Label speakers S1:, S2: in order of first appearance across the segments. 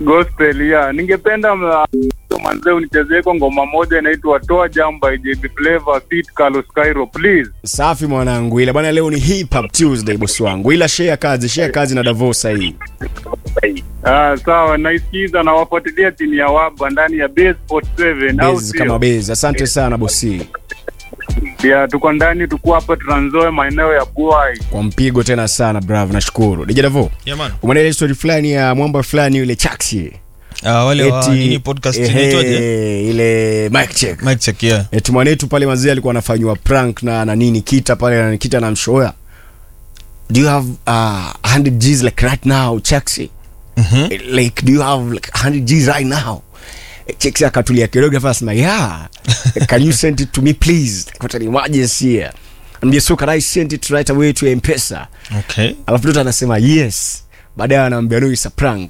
S1: gospel ya ningependa ma- manze unichezee kwa ngoma moja inaitwa toa jamba by JB Flavor feat Carlos Cairo please
S2: Safi mwanangu, ila bwana, leo ni hip hop Tuesday bosi wangu, ila share kazi, share kazi na Davos sahii.
S1: ah sawa naisikiza na wafuatilia timu ya waba ndani ya Base 47 au
S2: Bezi kama
S1: sio
S2: bezi. Asante sana bosi,
S1: ya tuko ndani tuko hapa Trans-Nzoia maeneo ya Buai
S2: kwa mpigo tena sana, bravo, nashukuru. DJ Davo,
S3: Yeah, man.
S2: umeona ile story fulani ya mwamba fulani yule Chaksi
S3: Ah, wale wa nini podcast
S2: ehe,
S3: inaitwaje?
S2: ile mic check
S3: Mic check, yeah.
S2: eti mwanetu pale mazee alikuwa anafanywa prank na na nini kita pale na kita na mshoya do you have uh, 100 G's like right now Chaksi
S3: Mhm.
S2: like do you have like 100 G's right now Chaksi akatulia kidogo afa asema yeah can you send it to me please got an emergency here ambia so can I send it right away to M-Pesa
S3: Okay.
S2: alafu mtoto anasema yes baadaye anaambia no it's a prank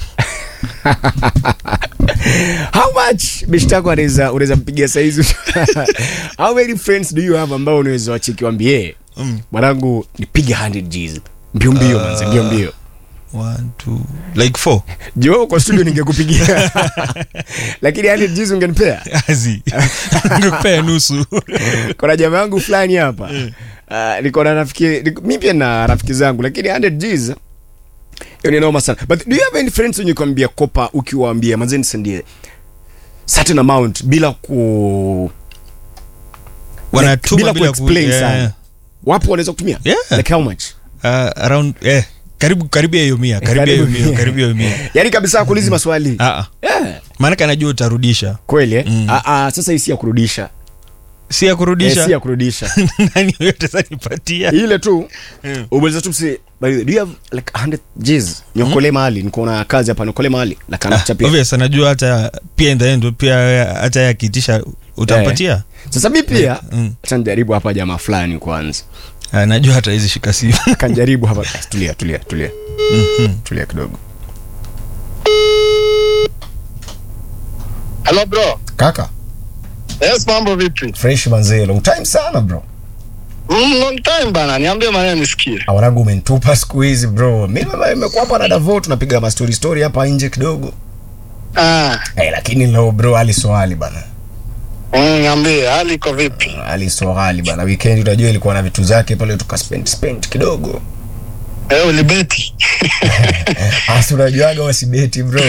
S2: how much beshte yako anaweza unaweza mpigia saizi how many friends do you have ambao unaweza wacheki wambie
S3: Mm.
S2: mwanangu nipige 100 G's mbio mbio
S3: Uh,
S2: manze mbio mbio
S3: One, two, like four.
S2: jo kwa studio ningekupigia lakini 100 G's ungenipea
S3: Azi. Ngekupea nusu.
S2: kuna jamaa yangu fulani hapa uh, niko na rafiki niko- mi pia na rafiki zangu lakini 100 G's hiyo ni noma sana but do you have any friends wenye kuambia kopa ukiwaambia manze nisendie certain amount bila ku
S3: Wanatuma
S2: bila
S3: bila ku-
S2: kuexplain
S3: yeah,
S2: sana.
S3: yeah.
S2: wapo wanaweza kutumia
S3: Yeah.
S2: like how much
S3: Uh, around eh karibu karibu ya hiyo mia karibu ya hiyo
S2: Karibu
S3: mia
S2: mia.
S3: karibu ya hiyo mia
S2: yani kabisa kuulizi maswali
S3: ah ah
S2: yeah.
S3: maana anajua utarudisha
S2: kweli eh?
S3: Mm.
S2: ah, ah, sasa hii si ya kurudisha
S3: si ya
S2: eh,
S3: kurudisha
S2: si ya kurudisha
S3: nani yote sasa nipatia
S2: ile tu
S3: Mm.
S2: ubaliza tu msi by the way, do you have like 100 G's niokole mahali niko na kazi hapa niokole mahali la kana kuchapia
S3: obvious anajua hata pia in the end pia hata yakiitisha utampatia
S2: sasa mi pia
S3: Mm.
S2: acha nijaribu hapa jamaa fulani kwanza
S3: anajua hata hizi shika simu
S2: kanjaribu hapa tulia tulia tulia
S3: Mhm.
S2: tulia kidogo
S4: Hello bro.
S2: kaka
S4: Yes, mambo vipi?
S2: fresh manzee long time sana bro
S4: Mm, long time bana. Niambie maneno nisikie.
S2: awanangu umenitupa siku hizi bro mi nimekuwa hapa na davo tunapiga mastori story hapa nje kidogo
S4: Ah,
S2: hey, lakini leo bro ali swali bana
S4: mm, niambie hali iko vipi?
S2: ali swali bana weekend unajua ilikuwa na vitu zake pale tukaspend spend kidogo
S4: Eh, ulibeti.
S2: asi unajuaga wasibeti bro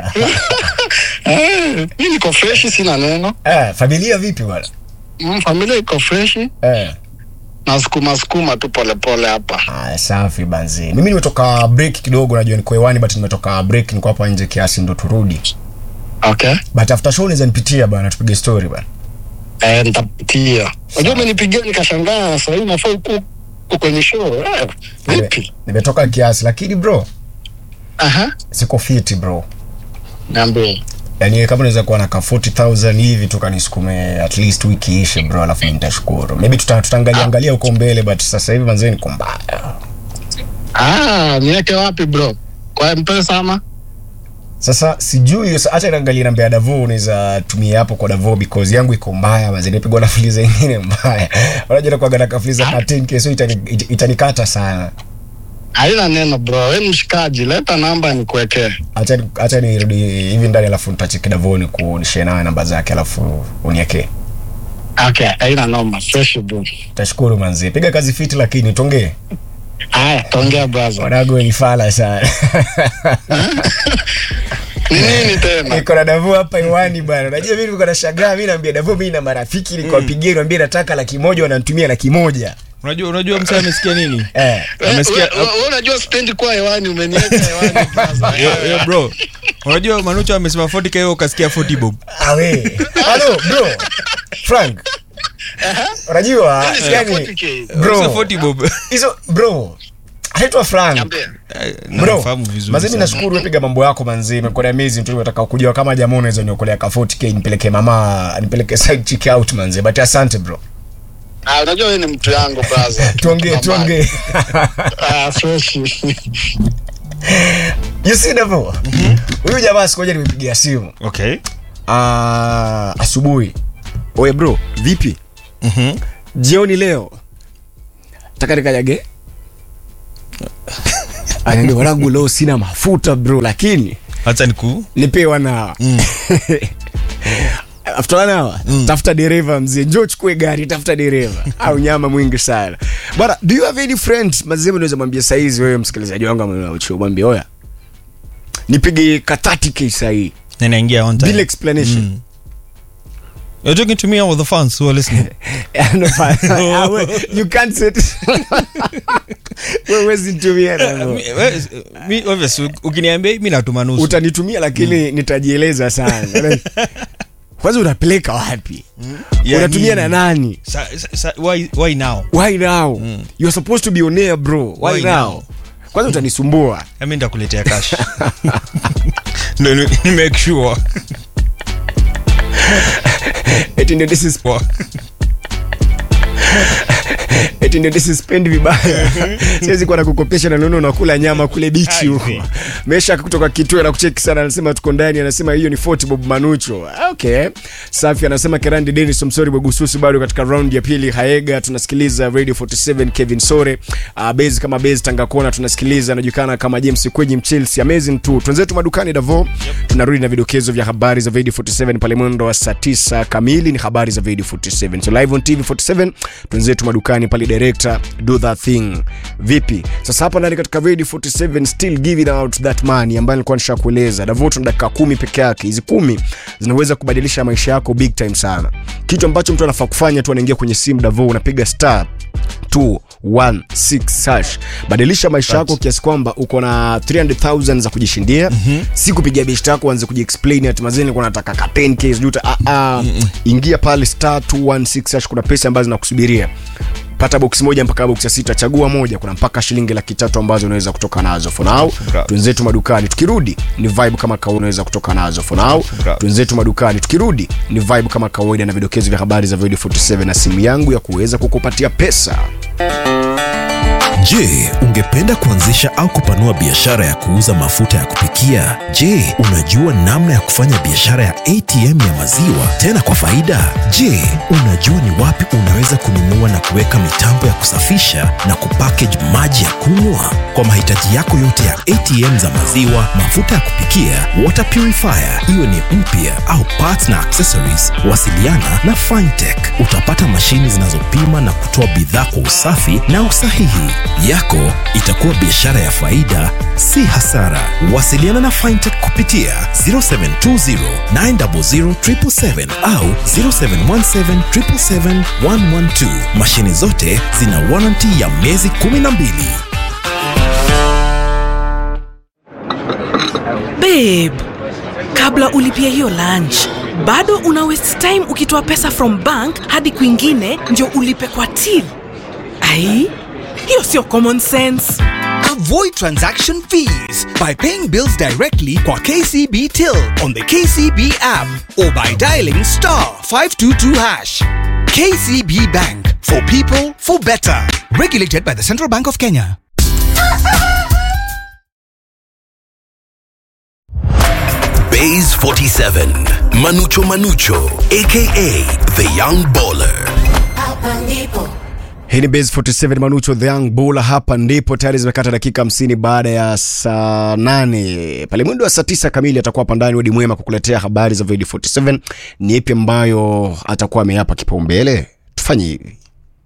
S4: Eh, mimi niko fresh sina neno.
S2: eh, familia vipi bwana
S4: Mm, familia iko fresh
S2: eh.
S4: na sukuma sukuma tu pole pole hapa.
S2: Ah, safi banzi mimi nimetoka break kidogo najua niko hewani but nimetoka break niko hapa nje kiasi ndo turudi
S4: Okay.
S2: but after show naweza nipitia bana tupige story bana
S4: Eh, nitapitia. Unajua umenipigia nikashangaa sasa hivi nafaa uko uko kwenye show. Eh, vipi?
S2: Nime- nimetoka kiasi lakini bro
S4: Aha.
S2: siko fiti bro
S4: Niambie.
S2: yani kama unaweza kuwa na ka 40000 hivi tukanisukume at least wiki ishe bro alafu nitashukuru maybe tuta, tutaangalia angalia huko mbele but sasa hivi manzee niko mbaya
S4: Ah, niweke wapi bro? Kwa M-Pesa ama?
S2: sasa sijui sa- acha niangalie namba ya davo unaweza tumia hapo kwa davo because yangu iko mbaya mazee nipigwa na fuliza ingine mbaya unajua nakuwaga na kafuliza ka 10k so itani, it- itanikata sana
S4: Haina neno bro. Wewe mshikaji, leta namba nikuwekee.
S2: acha acha nirudi hivi ndani alafu nitacheki davoni kunishare nawe namba zake alafu uniekee
S4: Okay, haina noma. Fresh bro.
S2: tashukuru manzi piga kazi fiti lakini tongee
S4: Haya, tongea brother.
S2: wanago ni fala sana
S4: Nini tena?
S2: niko na davu hapa iwani bana unajua mimi niko na shagaa mimi naambia davu mimi na marafiki nikawapigia niambia nataka laki moja wananitumia laki moja
S3: unajua unajua msee amesikia nini
S2: eh
S3: Amesikia-
S4: Wewe- wewe unajua spendi kuwa hewani umeniweka hewani brother.
S3: yo, yo bro unajua manucho amesema 40k wewe ukasikia 40 bob
S2: awe halo bro frank unajua
S4: Mimi sina
S2: yani
S4: 40K.
S2: Bro.
S3: Ukasikia 40 bob
S2: hizo bro anaitwa frank
S4: Niambie.
S3: Eh,
S2: bro
S3: nafahamu vizuri
S2: mazimi
S3: sana.
S2: nashukuru wepiga mambo yako manzi imekuwa ni amazing tu nataka kujua kama jamaa unaweza niokolea ka 40k nipeleke mama nipeleke side chick out manzi but asante bro
S4: Ah, unajua wewe ni mtu yangu brother.
S2: tuongee tuongee
S4: Ah, fresh.
S2: you see Davo? huyu jamaa sikoja nimepigia simu
S3: okay
S2: Ah, asubuhi oye bro vipi
S3: mhm
S2: jioni leo taka nikanyage anaambia wanangu leo sina mafuta bro lakini
S3: hata niku
S2: nipe wanawa
S3: Mm.
S2: after one hour tafuta dereva mzee njoo chukue gari tafuta dereva au nyama mwingi sana bwana do you have any friend mazee unaweza mwambia saizi wewe msikilizaji wangu ameucho mwambie oya nipige ka 30k sahii
S3: ninaingia on time.
S2: bila explanation
S3: Mm. You're talking to me or the fans who are listening?
S2: No, ah, we- you can't say it. Wewe huwezi nitumia na hivyo.
S3: Mi- we- mi obvious u- ukiniambia mi natuma nusu
S2: utanitumia lakini nitajieleza sana kwanza unapeleka wapi
S3: Ya
S2: unatumia
S3: nini?
S2: na nani
S3: Sa- sa- sa- why, why now
S2: why now you're supposed to be on air bro why,
S3: Why
S2: now
S3: now?
S2: kwanza utanisumbua
S3: mi ndakuletea cash Ndio ni ni make sure
S2: eti ndio this is eti ndio this is spend vibaya siwezi kuwa nakukopesha na nono unakula nyama kule bichi huko
S3: Aise.
S2: mesha kutoka kituo na kucheki sana anasema tuko ndani anasema hiyo ni Fort Bob Manucho okay safi anasema Kerandi Dennis Msori Bogususi bado katika round ya pili Haega tunasikiliza Radio 47 Kevin Sore uh, base kama base Tangakona tunasikiliza anajulikana kama James Kweji Mchelsea amazing tu twenzetu madukani Davo tunarudi na vidokezo vya habari za Radio 47 pale mwendo wa saa 9 kamili ni habari za Radio 47 so live on TV 47 twenzetu madukani pale director do that thing vipi sasa hapa ndani katika Radio 47 still giving out that money ambayo nilikuwa nishakueleza Davo tuna dakika kumi peke yake hizi kumi zinaweza kubadilisha maisha yako big time sana kitu ambacho mtu anafaa kufanya tu anaingia kwenye simu Davo unapiga star 216 hash badilisha maisha yako kiasi kwamba uko na 300000 za kujishindia mm-hmm. si kupigia biashara yako uanze kujiexplain ati mazeni nilikuwa nataka ka 10k sijui uta- ah, ah. ingia pale star 216 hash kuna pesa ambazo zinakusubiria pata box moja mpaka box ya sita chagua moja kuna mpaka shilingi laki tatu ambazo unaweza kutoka nazo for now
S3: Bravo.
S2: twenzetu madukani tukirudi ni vibe kama kawaida unaweza kutoka nazo for now
S3: Bravo.
S2: twenzetu madukani tukirudi ni vibe kama kawaida na vidokezo vya habari za video 47 na simu yangu ya kuweza kukupatia pesa
S5: Je, ungependa kuanzisha au kupanua biashara ya kuuza mafuta ya kupikia? Je, unajua namna ya kufanya biashara ya ATM ya maziwa tena kwa faida? Je, unajua ni wapi unaweza kununua na kuweka mitambo ya kusafisha na kupackage maji ya kunywa? Kwa mahitaji yako yote ya ATM za maziwa, mafuta ya kupikia, water purifier, iwe ni mpya au parts na accessories, wasiliana na Fintech. Utapata mashini zinazopima na kutoa bidhaa kwa usafi na usahihi. Yako itakuwa biashara ya faida, si hasara. Wasiliana na Fintech kupitia 0720 900 777 au 0717 777 112. Mashini zote zina warranty ya miezi 12.
S6: babe kabla ulipia hiyo lunch bado una waste time ukitoa pesa from bank hadi kwingine ndio ulipe kwa till ai hiyo sio common sense
S7: Avoid transaction fees by paying bills directly kwa KCB Till on the KCB app or by dialing star 522 hash. KCB Bank for people for better. Regulated by the Central Bank of Kenya.
S8: Bays 47, Manucho Manucho, aka the Young Baller.
S2: hii ni base 47 manucho the young bull hapa ndipo tayari zimekata dakika 50 baada ya saa 8 pale mwendo wa saa 9 kamili atakuwa hapa ndani wadi mwema kukuletea habari za video 47 ni ipi ambayo atakuwa ameyapa kipaumbele tufanye hivi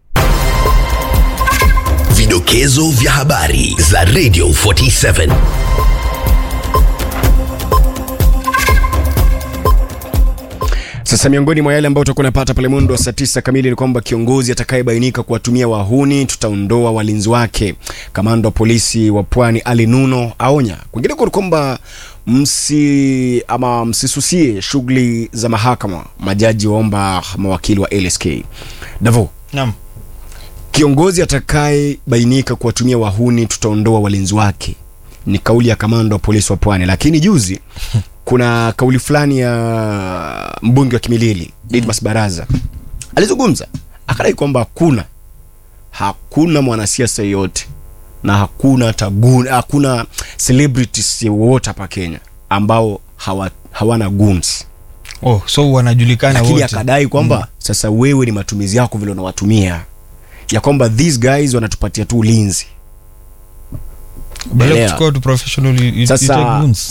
S8: Vidokezo vya habari za Radio 47.
S2: Sasa miongoni mwa yale ambayo utakuwa unapata pale mwendo wa saa tisa kamili ni kwamba kiongozi atakayebainika kuwatumia wahuni tutaondoa walinzi wake. Kamanda wa polisi wa Pwani Ali Nuno aonya. Kwingineko ni kwamba msi ama msisusie shughuli za mahakama. Majaji waomba mawakili wa LSK. Davo,
S3: Naam.
S2: kiongozi atakayebainika kuwatumia wahuni tutaondoa walinzi wake ni kauli ya kamanda wa polisi wa pwani lakini juzi kuna kauli fulani ya mbunge wa kimilili Didmas Baraza alizungumza akadai kwamba hakuna hakuna mwanasiasa yeyote na hakuna tagun, hakuna celebrities wote hapa Kenya ambao hawa, hawana guns
S3: Oh, so wanajulikana
S2: lakini
S3: wote.
S2: akadai kwamba mm. sasa wewe ni matumizi yako vile unawatumia ya kwamba these guys wanatupatia tu ulinzi
S3: Badala ya
S2: Elewa.
S3: kuchukua watu professional, you- you- you
S2: Sasa-
S3: take goons.